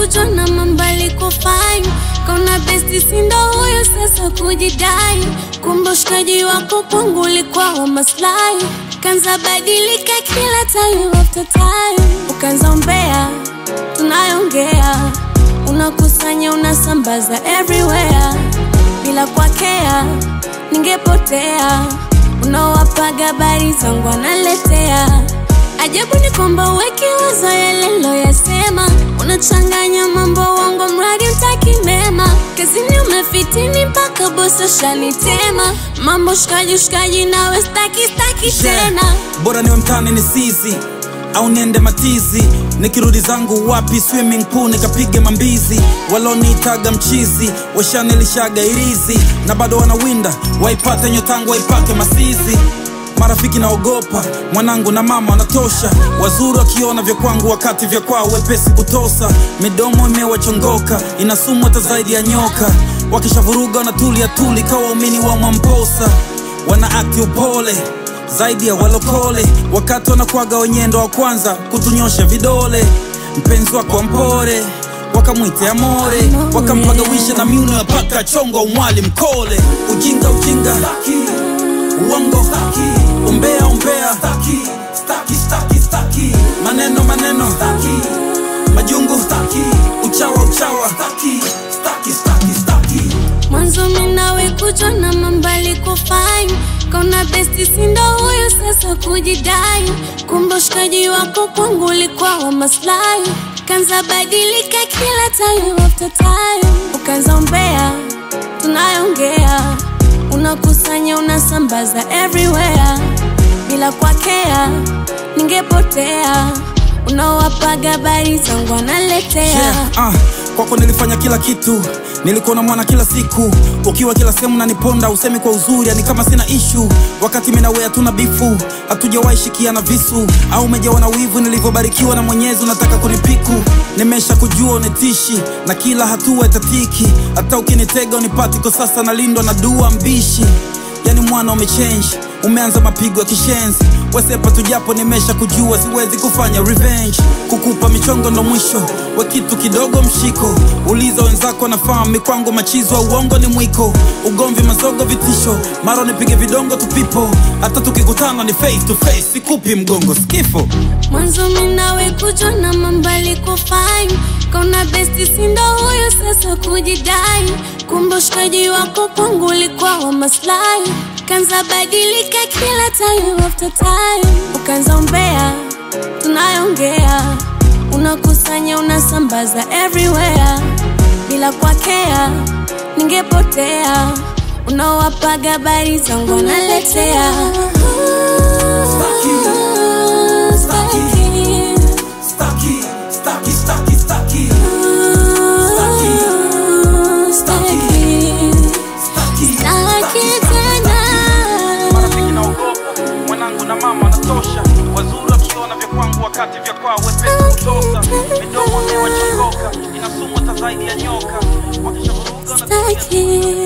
kujua na mambali kufine kauna besti sindo huyo sasa kujidai kumbe ushikaji wako kwangu ulikuwa wa maslahi kanza badilika kila time after time ukanza umbea tunayongea unakusanya unasambaza everywhere bila kwakea ningepotea unawapaga habari zangu analetea ajabu ni kwamba uwekiwazo yalelo yasema unachanganya mambo wangu mradi utaki mema kazini umefitini mpaka boso shanitema mambo shikaji shikaji nawe staki staki tena bora niwe mtani ni sizi au niende matizi nikirudi zangu wapi swimming pool nikapige mambizi waloniitaga mchizi washanilishaga irizi na bado wanawinda waipate nyotangu waipake masizi marafiki naogopa mwanangu na mama wanatosha wazuri wakiona vya kwangu wakati vya kwao wepesi kutosa midomo imewachongoka inasumu hata zaidi ya nyoka wakishavuruga wanatulia tuli kawa waumini wa mwamposa wana akti upole zaidi ya walokole wakati wanakwaga wenyendo wa kwanza kutunyosha vidole mpenzi wako mpore wakamwite amore wakampagawisha na miuno ya paka chongo umwali mkole ujinga ujinga staki, uongo staki, umbea umbea staki, staki, staki, staki. maneno maneno staki, majungu staki, uchawa uchawa staki, staki, staki, staki. mwanzo minawe kujua na mambali kufine kauna besti sindo huyo sasa kujidai kumbe ushikaji wako kwangu ulikuwa wa maslahi kanza badilika kila time after time ukanza umbea tunayongea unakusanya unasambaza everywhere bila kwakea ningepotea unawapaga habari zangu analetea yeah, ah, kwako nilifanya kila kitu nilikuwa na mwana kila siku ukiwa kila sehemu naniponda usemi kwa uzuri yani kama sina ishu wakati minawe hatuna bifu hatujawahi shikiana visu au umejawa na wivu nilivyobarikiwa na mwenyezi unataka kunipiku nimesha kujua unitishi na kila hatua itatiki hata ukinitega unipati kwa sasa nalindwa na dua mbishi yani mwana umechange umeanza mapigo ya kishenzi wesepa tujapo nimesha kujua siwezi kufanya revenge kukupa michongo ndo mwisho we kitu kidogo mshiko uliza wenzako nafahamu mikwangu machizo wa uongo ni mwiko ugomvi mazogo vitisho mara nipige vidongo tupipo hata tukikutana ni face to face sikupi mgongo skifo mwanzo minawe kujua na mambali kufine kauna besti sindo huyo sasa kujidai kumbe ushikaji wako kwangu ulikuwa wa maslahi kanza badilika kila time after time ukanza umbea tunayongea unakusanya unasambaza everywhere bila kwakea ningepotea unawapaga habari zangu analetea Staki, staki, staki, staki. marafiki naogopa mwanangu na mama natosha wazuri wakiona vya kwangu wakati vya kwao wepesi kutosa midomo imewachongoka inasumu hata zaidi ya nyoka wakishavuruga na Staki.